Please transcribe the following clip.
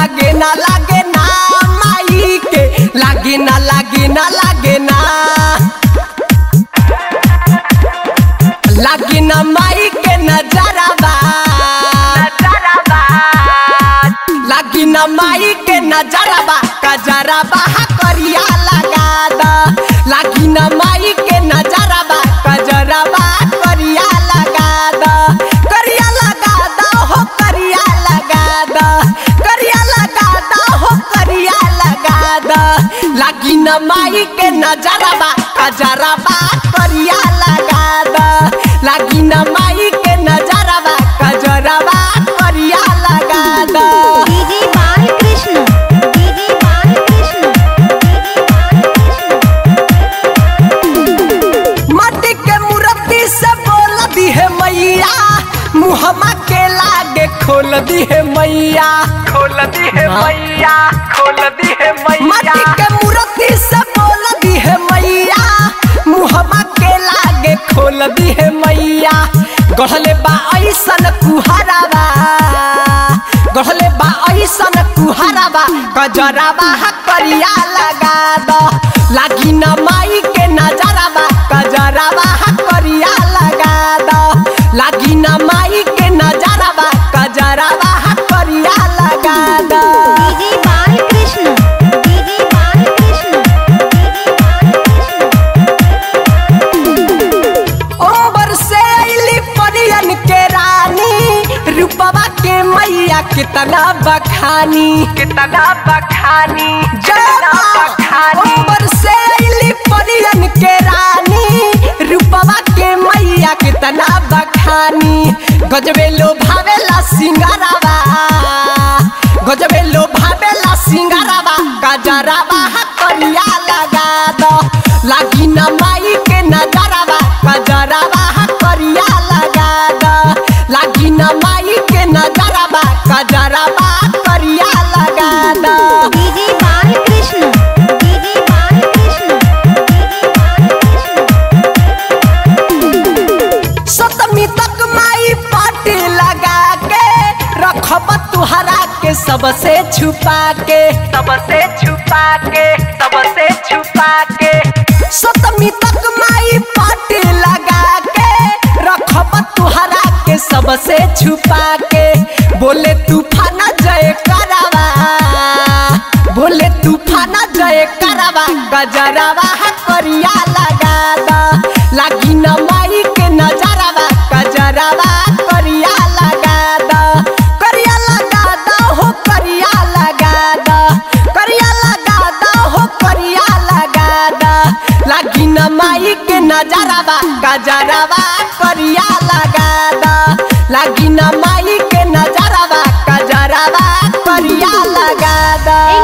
लागे ना लागे ना माई के लागे ना लागे ना लागे ना लागे ना माई के नजरबा लागी ना माई के नजरबा कजरबा करिया लगा दा लागी ना माई के नजरबा कजरबा करिया लगा दा करिया लगा दा हो करिया लगा दा करिया लगा दा हो करिया लगा दा लागी ना माई के नजरबा कजरबा करिया लगा दा लागी ना माई के नजरबा कजरबा करिया लगा दा डीजे बालकृष्ण डीजे बालकृष्ण माटी के मूर्ति से बोल दी है मैया मुहमा के लागे खोल दी है मैया खोल दी है मैया खोल दी है मैया माटी के मूर्ति से बोल दी है मैया मुहमा के लागे खोल दी है मैया गढ़ले बा ऐसन कुहरावा गढ़ले बा ऐसन कुहरावा कजरावा करिया लगा दो लागी न माई के नजरावा कजरावा करिया लगा दो लागी न माई के नजरावा कजरावा करिया लगा दो डीजे बालकृष्ण डीजे बालकृष्ण ओबर से अली परियन के रानी रूपवा के मैया कितना बखानी कितना बखानी कितना बखानी ओबर से अली परियन के रानी रूपवा के मैया कितना बखानी गजबे लो भावेला सिंगारावा गजबे लो भावेला सिंगारावा गजरावा करिया लगा दो लागी न माई के नजरावा गजरावा करिया लगा दो लागी न माई के नजरावा गजरावा करिया लगा दो डीजे बालकृष्ण डीजे बालकृष्ण सतमी तक माई पार्टी लगा के रखब तुहरा के सबसे छुपा के सबसे छुपा के सबसे छुपा के सतमी तक माई पार्टी लगा के रखब तुहरा के सबसे छुपा के बोले तूफान जय करावा बोले तूफान जय करावा गजरावा करिया लगा दा लागी न माई के नजरावा गजरावा करिया लगा दा करिया लगा दा हो करिया लगा दा करिया लगा दा हो करिया लगा दा लागी न माई के नजरावा गजरावा करिया लगा दा लागी न माई के नजरावा गजरावा करिया लगा दा